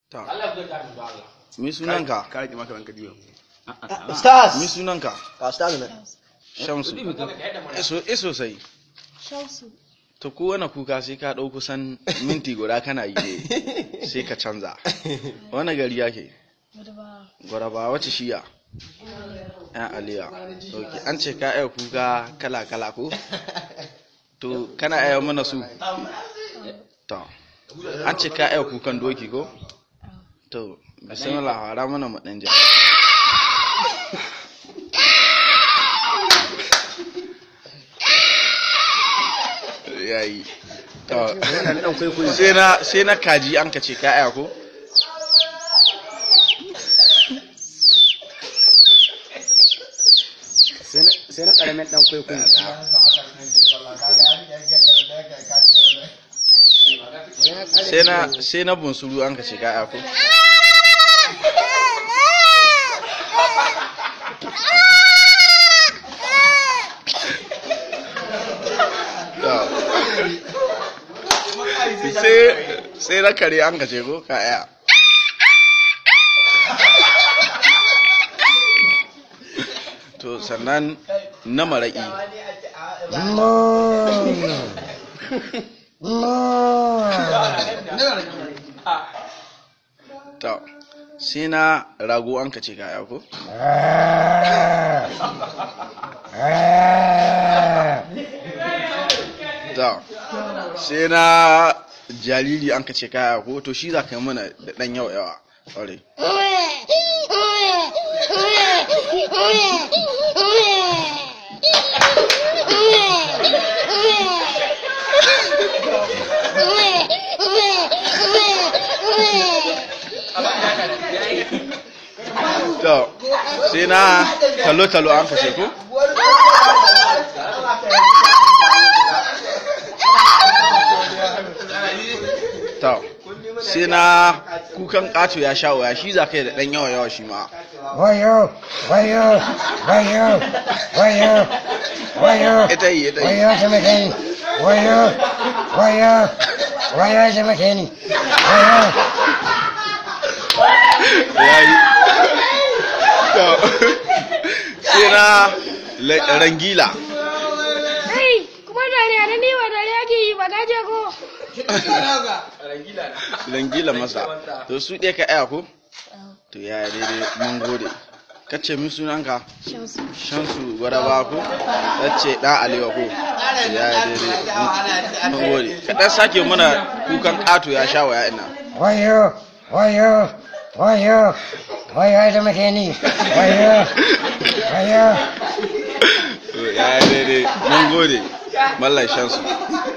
ta Allah ya ga da Allah mi sunanka ka rike maka ranka diyo Stars. mi sunanka Ka stars ne. shamsu iso iso sai Shamsu. to kowane kuka sai ka ɗau kusan minti guda kana yi ne sai ka canza wani gari yake Wadda gwaraba wace shiya yan aliya ok an ce ka iya kuka kala kala ko to kana iya mana su to an ce ka iya kukan doki ko to bismillah fara mana mu dan ja yayi to yana da dan kwaikwayo sai na sai na kaji an ka ce ka iya ko sai na- sai na karamin dan kwaikwayo sai na sai na bunsuru an ka ce ka iya ko sai sai na kare an ka ce ko ka iya to sannan na mara'i to sai na rago an ka ce ka iya ko to sai na jariri an ka ce ka iya ko to shi za ka yi mana da ɗan yawa yawa ƙwarai to sai na talo-talo an ka ce ko to sai na kukan ƙato ya sha waya shi za ka yi da ɗan yawa yawa shi ma Wayo, wayo, wayo, wayo, wayo, ita yi ita yi wayo taimake ni, wayo, wayo, wayo taimake ni, wayo. ya yi to sai na la- rangila Hey, kuma dariya na ni wa dariya ke yi ba gaje ko? rangila masa to su ɗaya ka aya ko to ya yi daidai mun gode kace min sunanka Shamsu. shansu gwadaba ko ce ɗan alewa ko to ya yi daidai mun gode kaɗan sake mana kukan ƙato ya sha waya ina Wayo, wayo, wayo, wayo taimake ni, wayo, wayo. to ya yi daidai mun gode mallan shansu